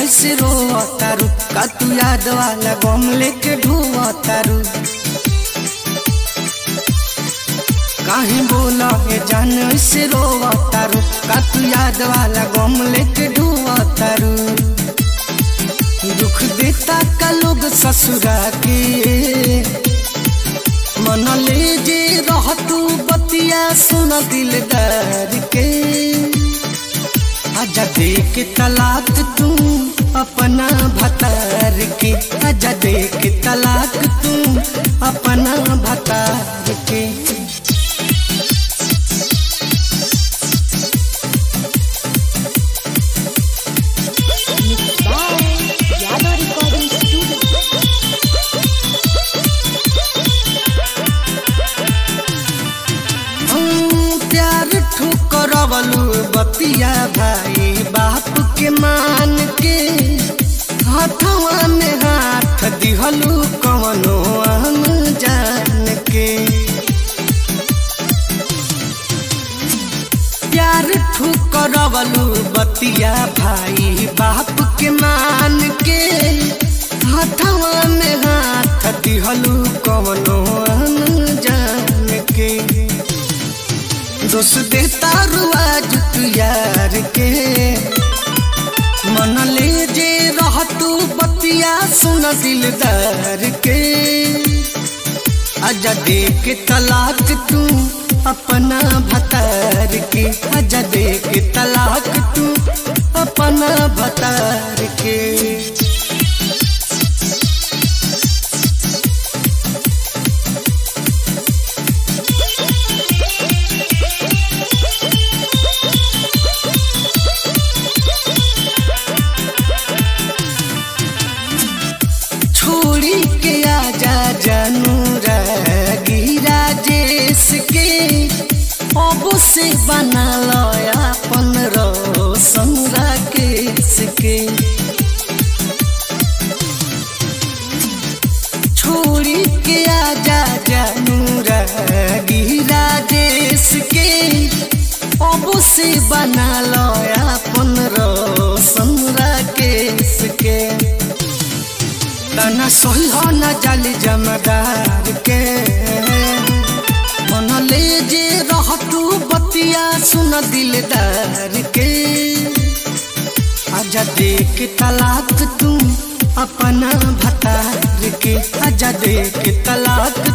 ऐसे रो तारू का तू याद वाला गम लेके ढुआ तारू काहे बोला ये जान ऐसे रो तारू का तू याद वाला गम लेके ढुआ तारू दुख देता का लोग ससुरा के मन ले जे रह तू बतिया सुन दिलदार के आजा दे के तलाक तू अपना भतार के आजा दे के तलाक तू अपना भतार के Mixed by Yadav Recording Studio. हम प्यार ठुकरवलू बतिया भाई बाप के मान के हाथवा में हाथ दिहलू कवनो आम जान के प्यार ठुकरवलू बतिया भाई बाप के मान के हाथवा में हाथ दिहलू कवनो आम जान के दोष देता रुआज तू यार के मन ले जे रह तू बतिया सुन दिलदार के आजा दे के तलाक तू अपना भतार के आजा दे के तलाक तू अपना भतार के छोड़ी के आजा जानू रागी राजेश के अब से बना लो अपन रोशन राकेश के छोड़ी के आजा जानू रागी राजेश के अब से बना लो अपन रोशन राकेश के तना सही हो न जाली जमदार के मन ले जे रह तू बतिया सुन दिलदार के आजा दे के तलाक तू अपना भतार के आजा दे के तलाक